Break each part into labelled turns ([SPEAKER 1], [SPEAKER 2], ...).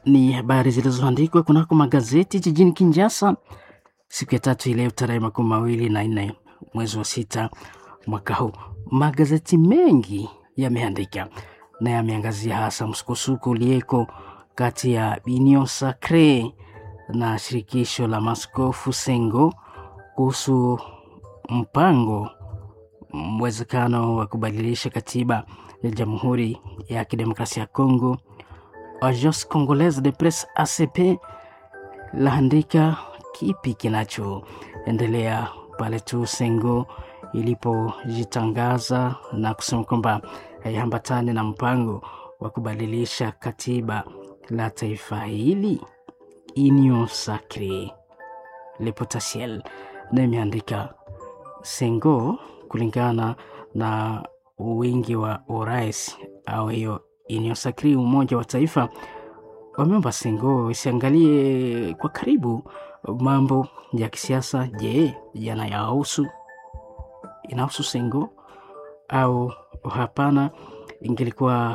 [SPEAKER 1] ni habari zilizoandikwa kunako magazeti jijini Kinshasa siku ya tatu ileo tarehe makumi mawili na nne mwezi wa sita mwaka huu. Magazeti mengi yameandika na yameangazia hasa msukosuko ulieko kati ya Union Sacre na shirikisho la maskofu Sengo kuhusu mpango mwezekano wa kubadilisha katiba ya Jamhuri ya Kidemokrasia ya Kongo. Agence Congolaise de Presse ACP laandika kipi kinachoendelea pale tu Sengo ilipojitangaza na kusema kwamba haiambatani na mpango wa kubadilisha katiba la taifa hili. Union Sacre Le Potentiel na imeandika Sengo kulingana na wingi wa urais au hiyo Union Sacre, umoja wa taifa, wameomba Sengo isiangalie kwa karibu mambo ya kisiasa. Je, yanayahusu inahusu Sengo au hapana? Ingelikuwa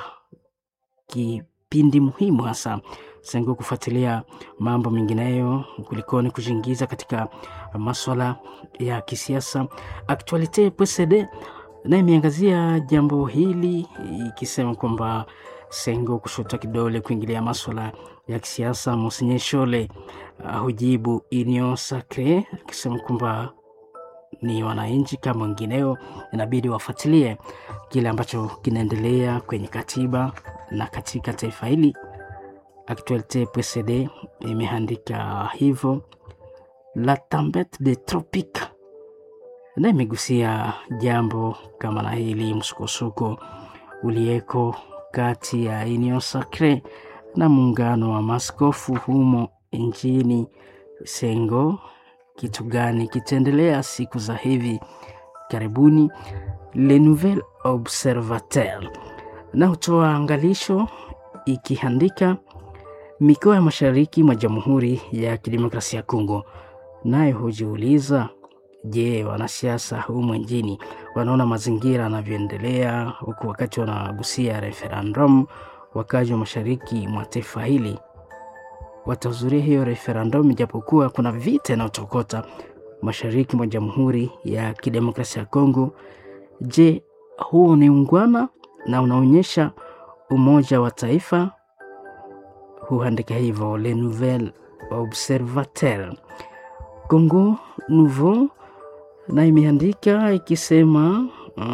[SPEAKER 1] kipindi muhimu hasa Sengo kufuatilia mambo mengineyo kulikoni kujiingiza katika maswala ya kisiasa. Actualite PCD naye imeangazia jambo hili ikisema kwamba Sengo kushuta kidole kuingilia maswala ya kisiasa. Monsenye Shole uh, hujibu Union Sacre akisema kwamba ni wananchi kama wengineo, inabidi wafuatilie kile ambacho kinaendelea kwenye katiba na katika taifa hili. Actualite PCD imeandika hivyo. La Tempete des Tropiques na imegusia jambo kama na hili, msukosuko ulieko kati ya Union Sacre na muungano wa maskofu humo nchini Sengo. Kitu gani kitaendelea siku za hivi karibuni? Le Nouvel Observateur na hutoa angalisho ikiandika mikoa ya mashariki mwa Jamhuri ya Kidemokrasia ya Kongo, naye hujiuliza Je, wanasiasa humu nchini wanaona mazingira yanavyoendelea, huku wakati wanagusia referendum, wakazi wa mashariki mwa taifa hili watahudhuria hiyo referendum, ijapokuwa kuna vita inayotokota mashariki mwa Jamhuri ya Kidemokrasia ya Kongo. Je, huu ni ungwana na unaonyesha umoja wa taifa? Huandika hivyo Le Nouvel Observateur. Congo Nouveau na imeandika ikisema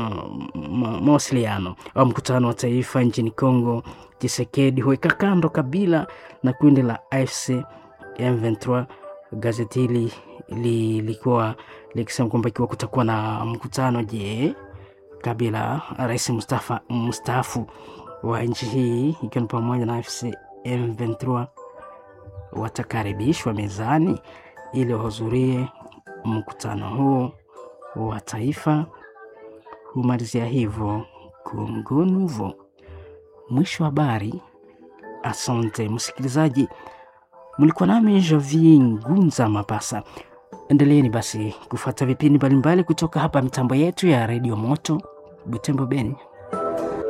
[SPEAKER 1] mawasiliano uh, au mkutano wa taifa nchini Congo, Tshisekedi huweka kando Kabila na kundi la AFC M23. Gazeti hili lilikuwa likisema kwamba ikiwa kutakuwa na mkutano, je, Kabila rais mstaafu wa nchi hii ikiwa ni pamoja na AFC M23 watakaribishwa mezani ili wahudhurie mkutano huo wa taifa. Humalizia hivyo Congo Nouveau. Mwisho wa habari. Asante msikilizaji, mlikuwa nami Javi Ngunza Mapasa. Endeleeni basi kufuata vipindi mbalimbali kutoka hapa mitambo yetu ya redio Moto Butembo Beni.